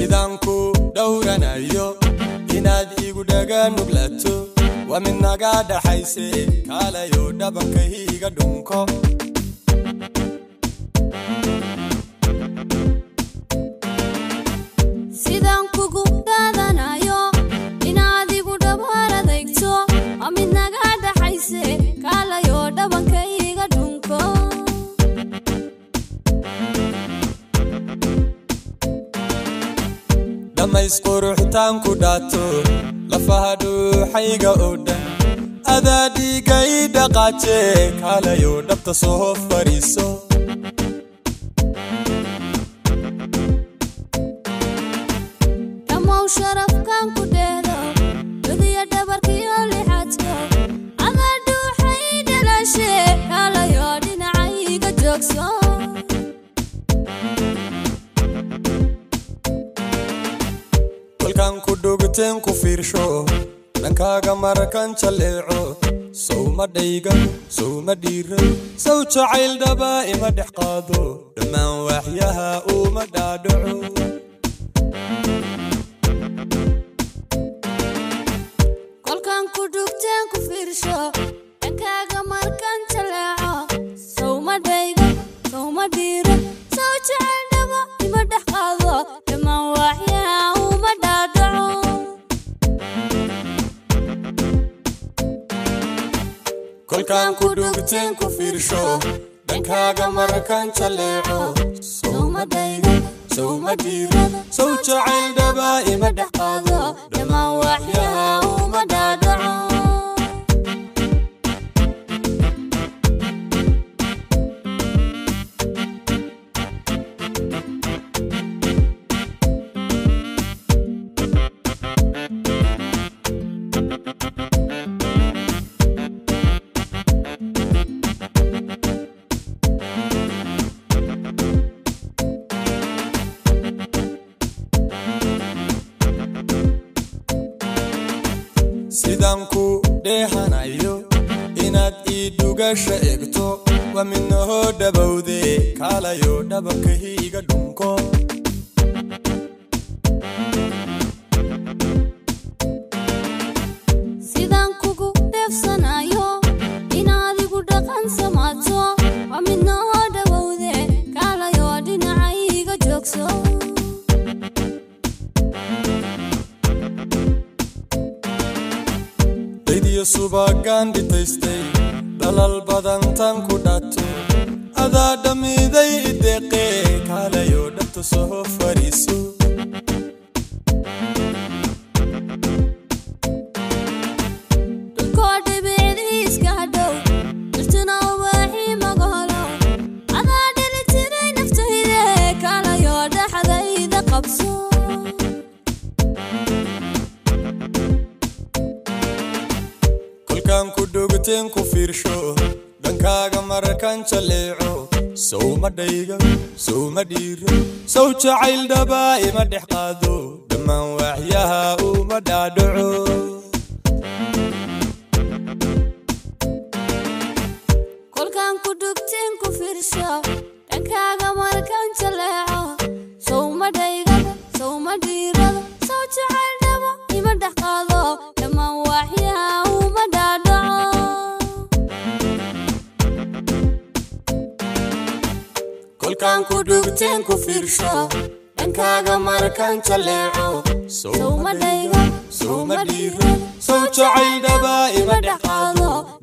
sidaan ku dhowranayo inaad igu dhaga nuglato waa mid naga dhaxayse kaalayo dhabankayga dhunko sidaan kugu dhaadanayo inaad igu dhabaar adeegto waa mid naga dhaxayse kaalayo dhabankayga dhunko dhammays quruxtaan ku dhaato lafaha dhuuxayga oo dhan adaa dhiigay dhaqaaje kaalayo dhabta soo fadhiiso dhammow sharafkan ku dheehdo badiya dhabarkiyo lixadko adaa dhuuxay dhalashe kaalayo dhinacayga joogso kolkaan ku dhugteen ku fiirsho dhankaaga marakan jaleeco sowma dhayga sowma dhiira sow jacayl dhaba ima dhex qaado dhammaan waaxyaha uma dhaadhaco kolkan ku dhugteen ku fiirsho dhankaaga markan jaleeco sowma dhaygo sowma dhiiro sow jecel dhabo ima dhex qaado dhammaan waaxyaha uma dhaadhaco kolkaan ku dhugteen ku fiirsho dhankaaga marakan jaleeco sowma dhayga sowma dhiira sow jacayl dhaba ima dhex qaado dhammaan waaxyaha uma dhaadhaco sidaan ku dheehanayo inaad ii dhugasha egto waa midnahoo dhabowde kaalayo dhabankayga dhunko sidaan kugu dheefsanayo inaad igu dhaqan samaato waa midnoo dhawowde kaalayo dhinacayga joogso daydiyo subagaan dhitaystay dhalal badantan ku dhato adaa dhammiday ideeqee kaalayo dhabta soo fadhiiso dhulkoo dhibicdiiska hadhow dhirtuna ubaaxii magaholo adaa dhili tiray naftayde kaalayo dhaxdayda qabso kolkaan ku dhugteen ku fiirsho dhankaaga marakan jaleeco sowma dhayga sowma dhiira sow jacayl dhaba ima dhex qaado dhammaan waaxyaha uma dhaadhaco kolkaan ku dhugteen ku fiirsho dhankaaga markan jaleeco sowma dhaygada sowma dhiirada sow jecel dhabo ima dhex qaado dhammaan waaxyaha uma dhaadhaco kolkaan ku dhugteen ku fiirsho dhankaaga marakan jaleeco sowma dhaygo sowma dhiira sow jacayl dhaba ima dhex qaado